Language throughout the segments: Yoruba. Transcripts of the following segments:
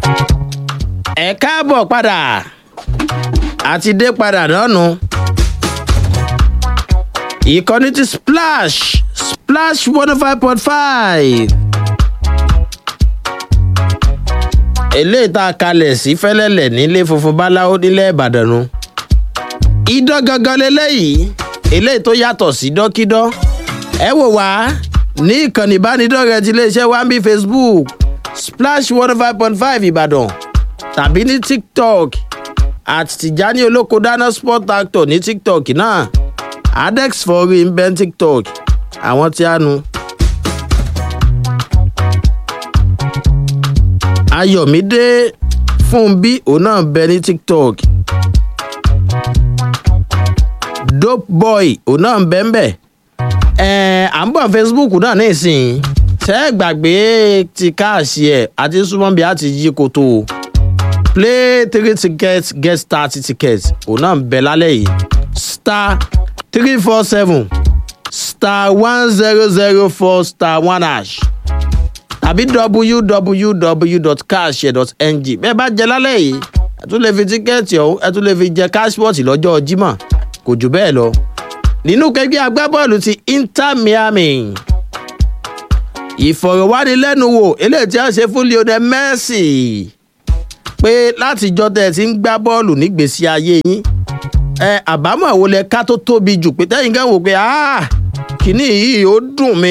ẹ káàbọ̀ padà àti dé padà lọ́nu ìkànnì ti splash splash one oh five point five eléyìí tá a kalẹ̀ sí fẹ́lẹ́lẹ̀ nílé funfun báláwo nílẹ̀ ìbàdàn nu idán gangan leléyìí eléyìí tó yàtọ̀ sí dọ́kídọ́ ẹ wò wá ní ìkànnì ìbánidọ́rẹ̀ẹ́ ti iléeṣẹ́ wambi facebook splash one oh five point five ìbàdàn tàbí ní tiktok at tijani olóko dáná sport actor ní tiktok náà adex forí ń bẹ ní tiktok àwọn tí a nu. ayọ̀mídé fúnbí òun náà bẹ ní tiktok dope boy òun náà ń bẹ ń bẹ ẹ̀ à ń bọ̀ facebook náà ní ìsìn ṣe é gbàgbé ti káàṣì ẹ̀ àti súnmọ́ bí a ti yí koto o play three tickets get thirty tickets òun náà ń bẹ lálẹ́ yìí star three four seven star one zero zero four star one hash tàbí www.cashshare.ng bẹ́ẹ̀ bá jẹ lálẹ́ yìí ẹ tún lè fi tíkẹ́ẹ̀tì ọ̀hún ẹ tún lè fi jẹ cashport lọ́jọ́ jímọ̀ kò jù bẹ́ẹ̀ lọ. nínú kẹgbẹ́ agbábọ́ọ̀lù ti inter miami ìfọ̀rọ̀wánilẹ́nuwò eléyìí tí a ṣe fún lionel messi pé látijọ́ tẹ́ ẹ ti ń gbá bọ́ọ̀lù nígbèsí ayé yín ẹ àbámọ̀ wo lẹ ká tó tóbi jù pé tẹ́yìn kan wò pé kínní yìí ó dùn mí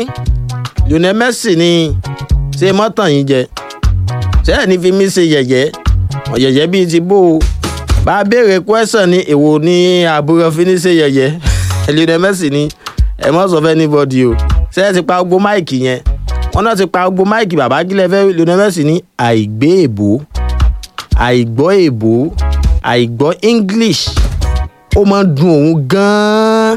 lionel messi ni ṣé mọ́tàn yín jẹ ṣé ẹ̀ ní fi mí ṣe yẹ̀yẹ́ ọ̀yẹ̀yẹ́ bíi ti bó o bá a béèrè kwẹ́sàn ní èwo ní àbúrò fi ní ṣe yẹ̀yẹ́ lionel messi ni ẹ mọ́ sọ fẹ́ anybody o ṣé ẹ ti pa gbogbo máìkì yẹn wọn náà ti pa gbogbo máìkì bàbá gílẹ̀ fẹ́ lionel messi ní àìgbé èbó àìgbọ́ èbó àìgbọ́ english ó máa ń dun òun gan-an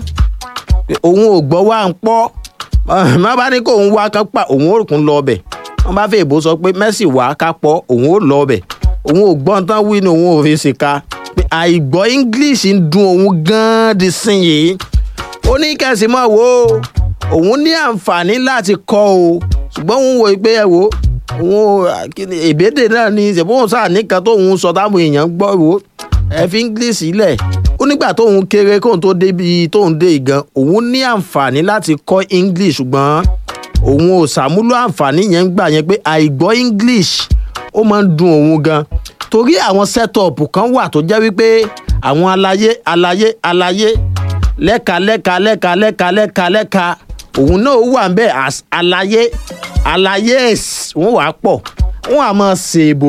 òun ò gbọ́ wá ń pọ́ má bá ní kó òun wá ká pa òun ò kún lọ ọbẹ̀ wọ́n bá fẹ́ èbó sọ pé messi wá ká pọ̀ òun ò lọ ọbẹ̀ òun ò gbọ́n tán wí ni òun ò fi ṣèkà pé àìgbọ́ english ń dun òun gan-an di sin yìí ó ní kẹsì mọ́ wo òun ní àǹfààní láti kọ́ o ṣùgbọ́n òun wò pé ẹ wo òun èbédè náà ni ìṣèbóhùn sáà nìkan tóun sọ táwọn èèyàn gbọ́ wo ẹ fi english sílẹ̀ ó nígbà tóun kéré kóun tó débi tóun dé ìgan òun ní àǹfààní láti kọ́ english ṣùgbọ́n òun ò ṣàmúlò àǹfààní yẹn gbà yẹn pé àìgbọ́ english ó máa ń dun òun gan torí àwọn setup kan wà tó jẹ́ wípé àwọn alayé alayé alayé lẹ́ka lẹ́ka lẹ́ka lẹ́ka lẹ́ka lẹ́ka òun náà wà ń bẹ́ẹ̀ as alayé alayé wọ́n wà pọ̀ wọ́n á máa ṣèbò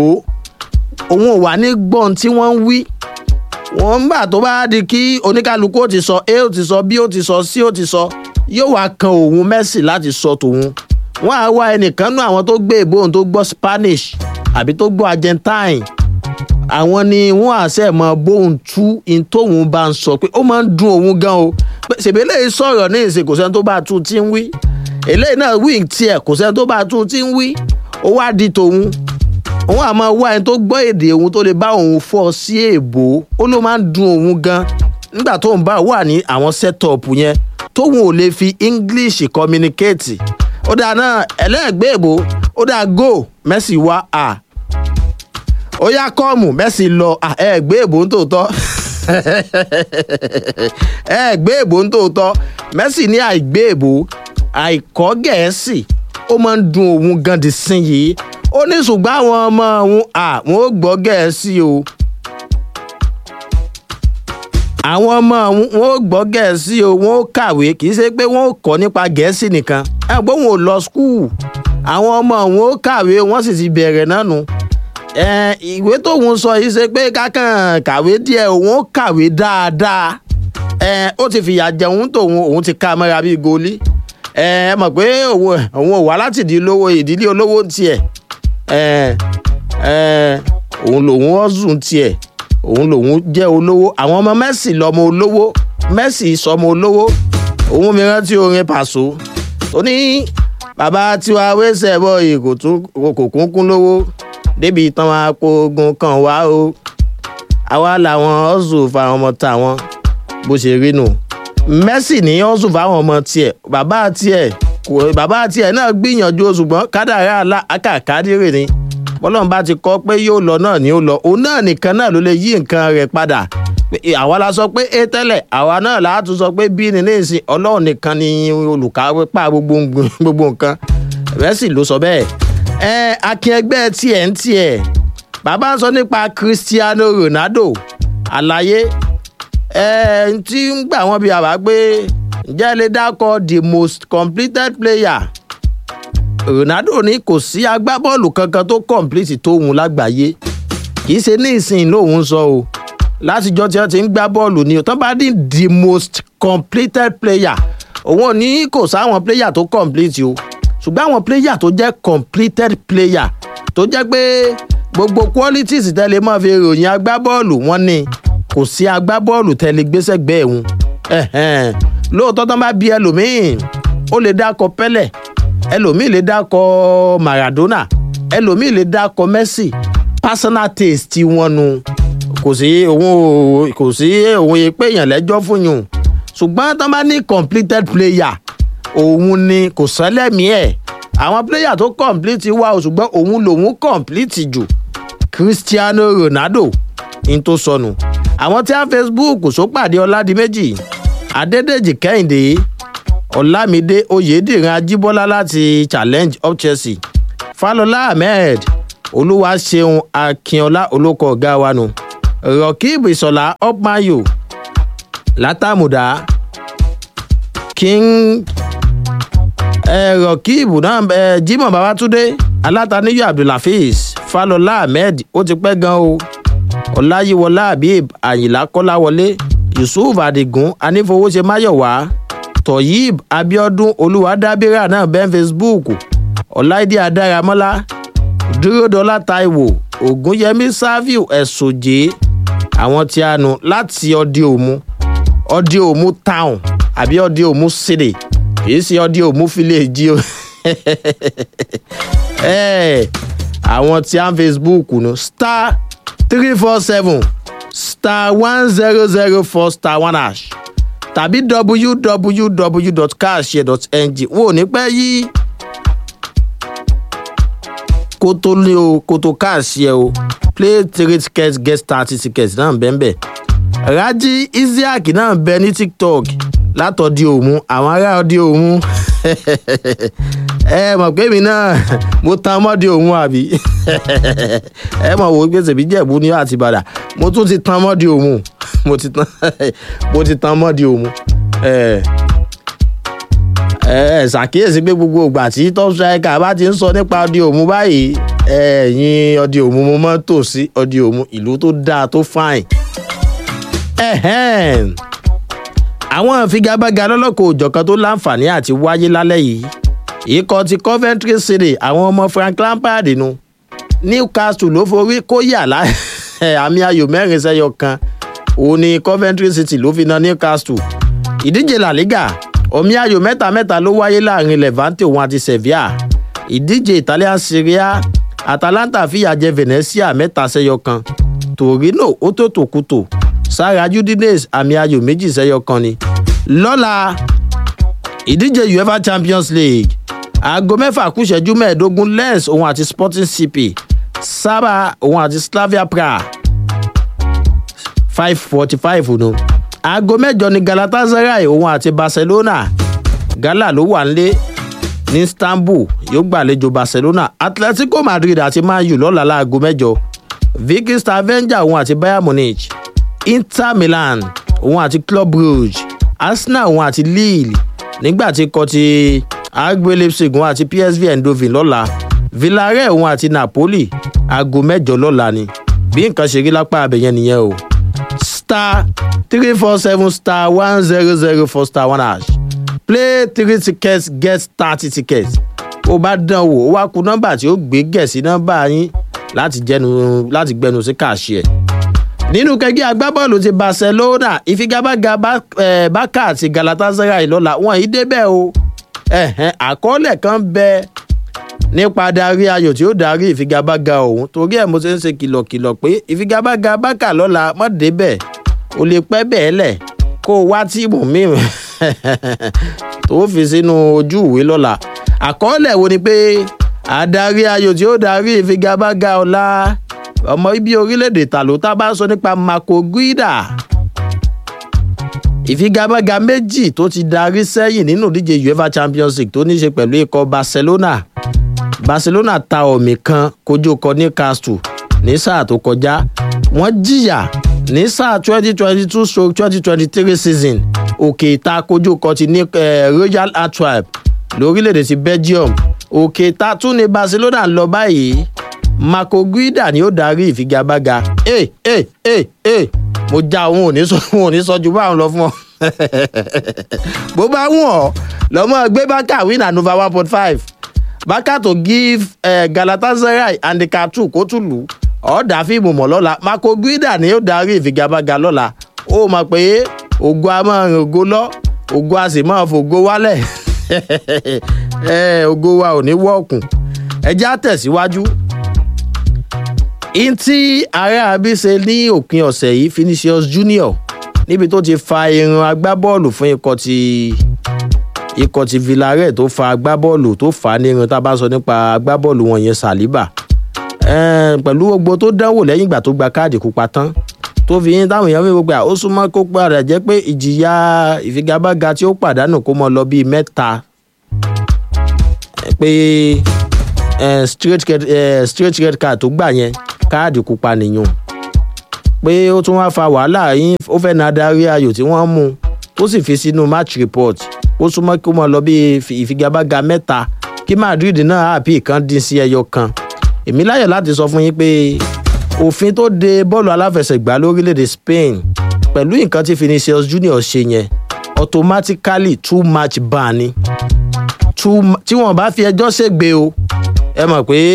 òun ò wà ní gbọ́n tí wọ́n ń wí wọ́n ń gbà tó bá di kí oníkálukú ó ti sọ a ó ti sọ b ó ti sọ c ó ti sọ yóò wá kan òun mẹ́sì láti sọ tòun wọ́n á wá ẹnìkan nú àwọn tó gbé ìbòhùn tó gbọ́ spanish àbí tó gbọ́ argentine àwọn ni wọ́n àṣẹ mọ bóun tú in tóun bá ń sọ pé ó máa ń dun òun gan o ṣèbí eléyìí sọ̀rọ̀ ní ìsìn kò sẹ́ni tó bá tún ti ń wí eléyìí náà wí tiẹ̀ kò sẹ́ni tó bá tún ti ń wí ó wá di tòun òun àmọ́ wá ẹni tó gbọ́ èdè òun tó lè bá òun fọ́ sí èèbò ó ló máa ń dun òun gan nígbà tóun bá wà ní àwọn setup yẹn tóun ò lè fi english communicate ó dáa náà ẹlẹ́gbẹ́ èèbò ó dáa go messi wá a ó yá kọ́ọ̀mù messi lọ ẹ gbé èèbò ń tòótọ́ ẹ gbé èèbò ń tòótọ́ messi ní àìgbé èèbò àìkọ́ gẹ̀ẹ́sì ó máa ń dun òun gan di sin yìí ó ní ṣùgbọ́n àwọn ọmọ òun àwọn ò gbọ́ gẹ̀ẹ́sì o àwọn ọmọ òun wọn ò gbọ́ gẹ̀ẹ́sì o wọn ò kàwé kì í ṣe pé wọn ò kọ́ nípa gẹ̀ẹ́sì nìkan ẹ gbọ́ wọn ò lọ skul àwọn ọmọ òun ò kàwé wọ́n sì ti bẹ̀rẹ̀ náà nù ìwé tóun sọ yìí ṣe pé kákan kàwé díẹ̀ òun ò kàwé dáadáa ó ti fìyà jẹun tóun òun ti ká mọ́ra bíi goli ẹ mọ̀ pé òun ò wá láti ìdílé olówó ìdílé olówó tiẹ̀ òun lòun ọ̀sùn tiẹ̀ òun lòun jẹ́ olówó àwọn ọmọ mẹ́sì lọ́mọ olówó mẹ́sì sọmọ olówó òun mi rántí orin pàṣọ tó ní bàbá tiwa wẹ́sẹ̀ bọ̀ yìí kò kún kún lówó débi tán máa po ogun kan wá o àwa làwọn ọ̀sùn fáwọn ọmọ tàwọn bó ṣe rí nù mẹ́sì ní ọ̀sùn fáwọn ọmọ tiẹ̀ bàbá tiẹ̀ bàbá tiẹ̀ náà gbìyànjú ṣùgbọ́n kádàrá àkàkádìrì ni bọ́lọ́run bá ti kọ́ pé yóò lọ náà ni ó lọ òun náà nìkan náà ló lè yí nǹkan rẹ̀ padà àwa la sọ pé a tẹ́lẹ̀ àwa náà la tún sọ pé b ní nísìn ọlọ́run nìkan ni olùkápá gbogbo gbogbo nǹkan Messi ló sọ bẹ́ẹ̀ ẹ akin ẹgbẹ́ tiẹ̀ ń tiẹ̀ bàbá ń sọ nípa Cristiano Ronaldo àlàyé ẹ tí ń gbà wọ́n bí àbá pé ǹjẹ́ lè dákọ̀ the most completed player Ronaldo ní kò sí agbábọ́ọ̀lù kankan tó complete tóun lágbàáyé kì í ṣe ní ìsìn lòun sọ o látijọ́ tí wọ́n ti ń gbá bọ́ọ̀lù ni tán bá ní the most completed player òun ò ní kò sáwọn player tó complete o ṣùgbọ́n àwọn player tó jẹ́ completed player tó jẹ́ pé gbogbo qualities tẹ́lẹ̀ máa fi ròyìn agbábọ́ọ̀lù wọn ni kò sí agbábọ́ọ̀lù tẹ́lẹ̀ gbéṣẹ́gbẹ́ ẹ̀hún lóòótọ́ tán bá bí ẹlòmíì ó lè dákọ Pẹ́lẹ̀ ẹlòmíì lè dákọ Maradona ẹlòmíì lè dákọ Messi personal taste wọn nu kò sí òun kò sí òun yẹ pé èèyàn lẹ́jọ́ fún yùn ṣùgbọ́n tán bá ní completed player òun ni kò sẹ́lẹ̀mí ẹ̀ àwọn player tó complete wà o ṣùgbọ́n òun lòun complete jù Cristiano Ronaldo ní tó sọnù àwọn tí a Facebook sópàdé Ọládìméjì Adédèjì Kẹ́hìndé Ọlámídé Oyèdìran Ajíbọ́lá láti Challenge of Chelsea Fálọlá Ahmed Olúwaṣeun Akínọlá olóko ọ̀gá wa nù Rọ̀kíìbù Ìṣọ̀lá Upmayo Látàmùdá King ẹ rọkìbù náà ẹ Jimoh Babatunde alátàníyọ Abdulhafiz Fálọlá Ahmed ó ti pẹ́ gan o Ọláyíwọlá Habib Àyìnlá Kọ́láwọlé Yusuf Adigun Anífowóṣe Máyọ̀wá Toyib Abiodun Olúwadábírà náà bẹ́ẹ̀ Facebook Ọláìdí Adáramọ́lá Dúródọlá Táíwò Ògúnyẹmí Sáfíù Ẹ̀sòjé àwọn tí a nù láti ọdí òmu ọdí òmu town àbí ọdí òmu city kìí ṣe ọdí òmu fíléèjì o àwọn tí a ń Facebook nù star three four seven star one zero zero four star one hash tàbí www.carshare.ng wo ní pẹ́ yí kótó ní o kótó káàsì ẹ o play three tickets get thirty tickets náà bẹ́ẹ̀ bẹ́ẹ̀ Raji Isiaq náà bẹ ní TikTok látọ̀dí òmu àwọn ará ọdí òmu ẹ mọ̀ pé mi náà mo tan mọ́dí òmu àbí ẹ mọ̀ wò gbèsè bí jẹ̀bú ní àtìbàdà mo tún ti tan mọ́dí òmu mo ti tan mo ti tan mọ́dí òmu ẹ ẹ ṣàkíyèsí pé gbogbo ìgbà tí top striker bá ti ń sọ nípa ọdí òmu báyìí ẹ̀yin ọdí òmu mo máa ń tò sí ọdí òmu ìlú tó dáa tó fine àwọn ìfigagbága lọ́lọ́kọ̀ òjọ̀kan tó láǹfààní àti wáyé lálẹ́ yìí ikọ̀ ti Coventry City àwọn ọmọ Frank Lampard nu Newcastle ló forí kó yà lá àmì ayò mẹ́rin sẹ́yọ kan òun ni Coventry City ló fi na Newcastle ìdíje La Liga omi ayò mẹ́ta mẹ́ta ló wáyé láàrin Levante òun àti Sevilla ìdíje Italian Serie A Atalanta fìyà jẹ Venezia mẹ́ta sẹ́yọ kan Torino ó tó tòkútò sára Udinese àmì ayò méjì sẹ́yọ kan ni lọ́la ìdíje UEFA Champions League aago mẹ́fà kù ìṣẹ́jú mẹ́ẹ̀ẹ́dógún Lens òun àti Sporting CP Saba òun àti Slavia Praha five forty five nù aago mẹ́jọ ni Galatasaray òun àti Barcelona Gala ló wà nílé ní Istanbul yóò gbàlejò Barcelona Atletico Madrid àti Man U lọ́la láago mẹ́jọ Viking Stavanger òun àti Bayern Munich Inter Milan òun àti Club Brugge Arsenal òun àti Lille nígbà tí kò ti RB Leipzig òun àti PSV Eindhoven lọ́la Villarreal òun àti Napoli aago mẹ́jọ lọ́la ni bí nǹkan ṣe rí lápá abẹ̀yẹn nìyẹn o star three four seven star one zero zero four star one hash play three tickets get thirty tickets ó bá dán wò ó wá ku nọ́mbà tí ó gbé gẹ̀ sí nọ́mbà yín láti jẹnu láti gbẹnu sí kàṣí ẹ̀ nínú kẹgbẹ́ agbábọ́ọ̀lù ti Barcelona ìfigagbága Barca àti Galatasaray lọ́la wọn yìí débẹ̀ o àkọọ́lẹ̀ kan bẹ nípa darí ayò tí ó darí ìfigagbága ọ̀hún torí ẹ̀ mo ṣe ń ṣe kìlọ̀kìlọ̀ pé ìfigagbága Barca lọ́la mọ́ débẹ̀ o lè pẹ́ bẹ́ẹ̀ lẹ̀ kó o wá tíìmù míì tó fi sínú ojú ìwé lọ́la àkọọ́lẹ̀ wo ni pé adarí ayò tí ó darí ìfigagbága ọ̀la ọmọ ibi orílẹ̀-èdè tàló tá a bá sọ nípa Marco Guida ìfigagbága méjì tó ti darí sẹ́yìn nínú ìdíje UEFA Champions League tó ní í ṣe pẹ̀lú ikọ̀ Barcelona Barcelona ta ọ̀mì kan kojú kọ Newcastle ní sáà tó kọjá wọ́n jìyà ní sáà twenty twenty two stroke twenty twenty three season òkè ìta kojú kọ ti ní Royal Antwerp lórílẹ̀‐èdè ti Belgium òkè ìta tún ní Barcelona ń lọ báyìí Marco Guida ni ó darí ìfigagbága ẹ ẹ ẹ ẹ mo já òun ò ní sọ òun ò ní sọ ju báwọn lọ fún ọ bó bá wù ọ lọmọ gbé bákà win and over one point five bákà tó give uh, Galatasaray handicap two kó tún lù ọ dá fíìmù mọ́ lọ́la Marco Guida ni ó darí ìfigagbága lọ́la ó mọ̀ pé ògo a máa rìn ògo lọ ògo a sì máa fògo wálẹ̀ ògo wa ò ní wọ́ọ̀kùn ẹjẹ́ á tẹ̀síwájú ntí ààrẹ àbí ṣe ní òpin ọ̀sẹ̀ yìí Vinicius Junior níbi tó ti fa irun agbábọ́ọ̀lù fún ikọ̀ ti ikọ̀ ti Villarreal tó fa agbábọ́ọ̀lù tó fà á ní irun tá a bá sọ nípa agbábọ́ọ̀lù wọn yẹn Saliba pẹ̀lú gbogbo tó dánwò lẹ́yìn ìgbà tó gba káàdì pupa tán tó fi yín táwọn èèyàn fi gbogbo à ó súnmọ́ kó padà jẹ́ pé ìjìyà ìfigagbága tí ó pàdánù kó mọ lọ bíi mẹ́ta pé straight straight red card tó gbà yẹn káàdì pupa nìyẹn pé ó tún wá fa wàhálà yín ó fẹ́ na adarí ayò tí wọ́n mú tó sì fi sínú match report ó súnmọ́ kó mọ lọ bíi ìfigagbága mẹ́ta kí Madrid náà àpì kan dín sí ẹyọ kan èmi láyọ̀ láti sọ fún yín pé òfin tó de bọ́ọ̀lù aláfẹsẹ̀gbá lórílẹ̀‐èdè Spain pẹ̀lú nǹkan tí Vinicius Junior ṣe yẹn automatically two match ban ni tí wọ́n bá fi ẹjọ́ ṣègbè o ẹ mọ̀ pé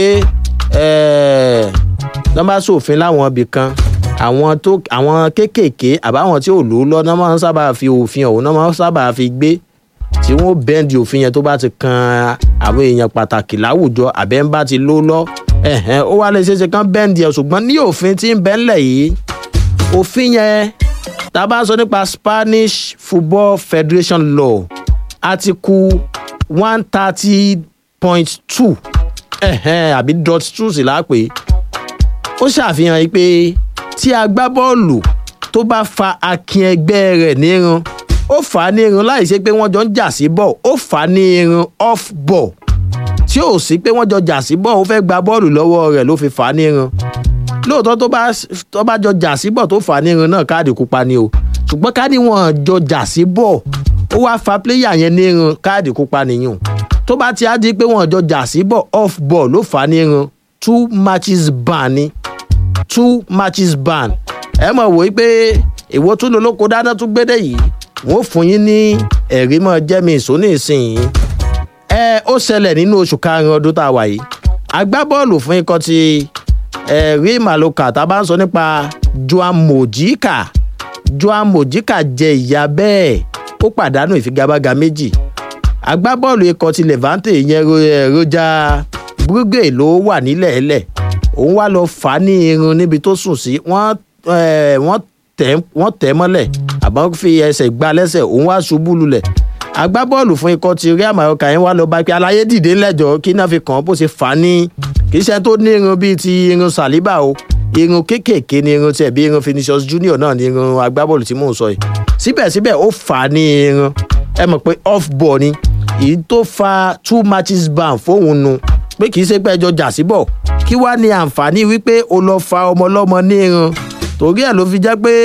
nọ́mbà sófin láwọn ibì kan àwọn tó àwọn kéékèèké àbáwọn tí ò lò ó lọ náà máa ń sábà fi òfin ọ̀hún náà máa ń sábà fi gbé tí wọ́n bẹ́ǹdì òfin yẹn tó bá ti kan àwọn èèyàn pàtàkì láwùjọ àbẹ́ ń bá ti ló lọ ẹ̀hẹ́n ó wá lè ṣeéṣe kán bẹ́ǹdì ẹ̀ ṣùgbọ́n ní òfin tí ń bẹ ńlẹ̀ yìí òfin yẹn tá a bá sọ nípa Spanish Football Federation law article one thirty point two ẹ̀hẹ́n àbí dot two sì lápè ó ṣàfihàn yìí pé tí agbábọ́ọ̀lù tó bá fa akin ẹgbẹ́ rẹ̀ nírun ó fà á ní irun láì ṣe pé wọ́n jọ ń jà sí bọ̀ ó fà á ní irun off ball tí ò sí pé wọ́n jọ jà sí bọ̀ ó fẹ́ gba bọ́ọ̀lù lọ́wọ́ rẹ̀ ló fi fà á ní irun lóòótọ́ tó bá tó bá jọ jà sí bọ̀ tó fà á ní irun náà káàdì pupa ni o ṣùgbọ́n ká ní wọ́n jọ jà sí bọ̀ ó wá fa pléyà yẹn ní irun káàdì pupa nìyẹn tó bá ti á di pé wọ́n jọ jà sí bọ̀ off ball ló fà á ní irun two matches ban ni two matches ban ẹ mọ̀ wò ó pé èwo tún lolóko dáná tún gbédè yìí wọ́n fún yín ní ẹ̀rí mọ́ jẹ́mi ìsóní ìsìn ẹ ó ṣẹlẹ̀ nínú oṣù karùn-ún ọdún tá a wà yìí agbábọ́ọ̀lù fún ikọ̀ ti ẹ̀rí màlúkà tá a bá ń sọ nípa Joan Mojica Joan Mojica jẹ ìyà bẹ́ẹ̀ ó pàdánù ìfigagbága méjì agbábọ́ọ̀lù ikọ̀ ti Levante ìyẹn Roger Brugge ló wà nílẹ̀ ẹlẹ̀ òun wá lọ fà á ní irun níbi tó sùn sí wọ́n wọ́n tẹ̀ mọ́lẹ̀ àbọ̀ fi ẹsẹ̀ gbá lẹ́sẹ̀ òun wá ṣubú lulẹ̀ agbábọ́ọ̀lù fún ikọ̀ ti Real Mallorca yẹn wá lọ bá pé aláyé dìde lẹ́jọ́ kí náà fi kàn án bó ṣe fà á ní kì í ṣe tó ní irun bíi ti irun Saliba o irun kéékèèké ni irun tiẹ̀ bí irun Vinicius Junior náà ni irun agbábọ́ọ̀lù tí mò ń sọ yìí síbẹ̀síbẹ̀ ó fà á ní irun ẹ mọ̀ pé off ball ni èyí tó fa two matches ban fóun nu pé kì í ṣe pé ẹjọ́ jà síbọ̀ kí wàá ní àǹfààní wípé o lọ fa ọmọ ọlọ́mọ ní irun torí ẹ̀ ló fi jẹ́ pé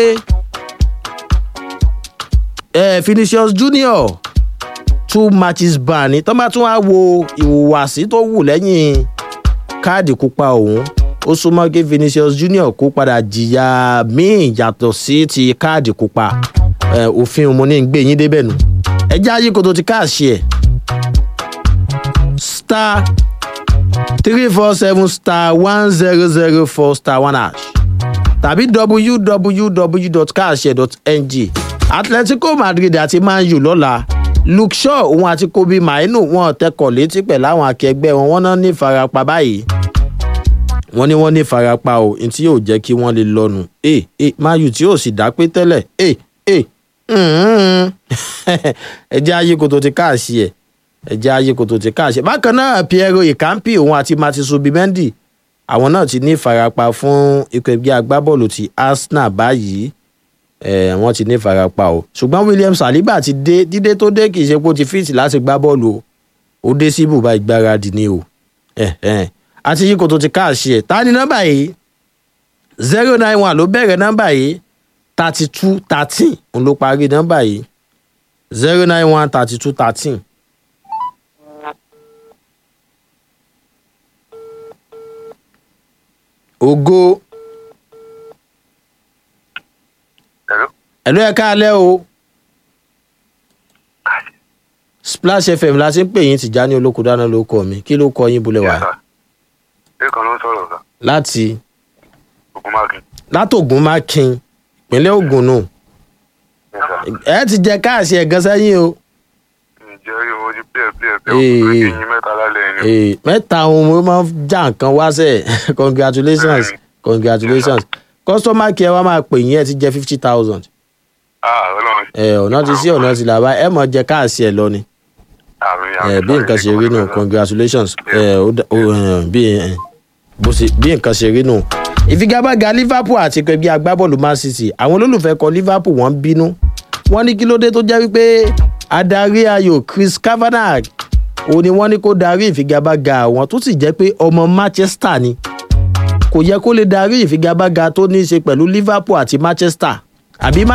eh, Vinicius Junior two matches ban ni tọ́ bá tún wá wo ìhùwàsí tó wù lẹ́yìn káàdì pupa òun ó súnmọ́ kí Vinicius Junior kó padà jìyà míì yàtọ̀ sí ti káàdì pupa òfin mo ní gbé yín débẹ̀ nù ẹ jẹ́ ayé koto ti káàṣì ẹ̀ star three four seven star one zero zero four star one hash tàbí www.carshare.ng Atletico Madrid àti Man U lọ́la Luke Shaw òun àti Kobe Mainu wọn tẹkọ̀ létí pẹ̀lú àwọn akẹgbẹ́ wọn wọ́n náà ní ìfarapa báyìí wọ́n ní wọ́n ní ìfarapa o ní tí yóò jẹ́ kí wọ́n lè lọ́nu ẹ ẹ Man U tí yóò sì dá pé tẹ́lẹ̀ ẹ ẹ ẹ jẹ́ ayé kò tó ti káàsì ẹ̀ ẹ̀jẹ̀ ayé kò tó ti káàṣẹ. bákan náà Piero Ikampi òun àti Martin Subimendi àwọn náà ti ní ìfarapa fún ikọ̀ ẹgbẹ́ agbábọ́ọ̀lù ti Arsenal báyìí ẹ̀ wọ́n ti ní ìfarapa o ṣùgbọ́n William Saliba ti dé dídé tó dé kì í ṣe pé ó ti fíìtì láti gbá bọ́ọ̀lù o ó dé sí ibùba ìgbáradì ni o àti yìí kò tó ti káàṣẹ ẹ̀ ta ni nọ́mbà yìí zero nine one ló bẹ̀rẹ̀ nọ́mbà yìí thirty two thirteen òun ló parí nọ́mbà yìí zero nine one thirty two thirteen. ògo Hello. ẹ̀lú ẹ̀ káalẹ́ o Splash FM la ti ń pè yín Tìjání Olókùdáná ló kọ mi kí ló kọ yín bulẹ̀ wá Yes, sir. Lẹ́kan ló ń sọ̀rọ̀ sà. láti Ògúnmákin. látògùn mákin ìpínlẹ̀ Ògùn nù Yes, sir. ẹ ti jẹ káàsì ẹ̀gán sẹ́yìn o Ǹjẹ́ rí owó jí píẹ̀ píẹ̀ píẹ̀ Ee, òkú ee. kí yín mẹ́ta lálẹ́ ni. Ee, mẹ́ta ohun mo máa ń já nǹkan wá sẹ̀ congratulations congratulations customer care wa máa pè yín ẹ ti jẹ fifty thousand Ah, Ọlọ́run. ẹ ọ̀nà ti sí ọ̀nà ti là bá ẹ mọ̀ jẹ káàsì ẹ̀ lọ ni Àmì ẹ bí nǹkan ṣe rí nù congratulations ẹ ó dá- ó, ẹ, bí ẹ, bó ṣe bí nǹkan ṣe rí nù. ìfigagbága Liverpool àti ẹgbẹ́ agbábọ́ọ̀lù Man City àwọn olólùfẹ́ kọ Liverpool wọ́n ń bínú wọ́n ní kí ló dé tó jẹ́ wípé adarí ayò Chris Kavanagh òun ni wọ́n ní kó darí ìfigagbága àwọn tó sì jẹ́ pé ọmọ Manchester ni kò yẹ kó lè darí ìfigagbága tó ní í ṣe pẹ̀lú Liverpool àti Manchester àbí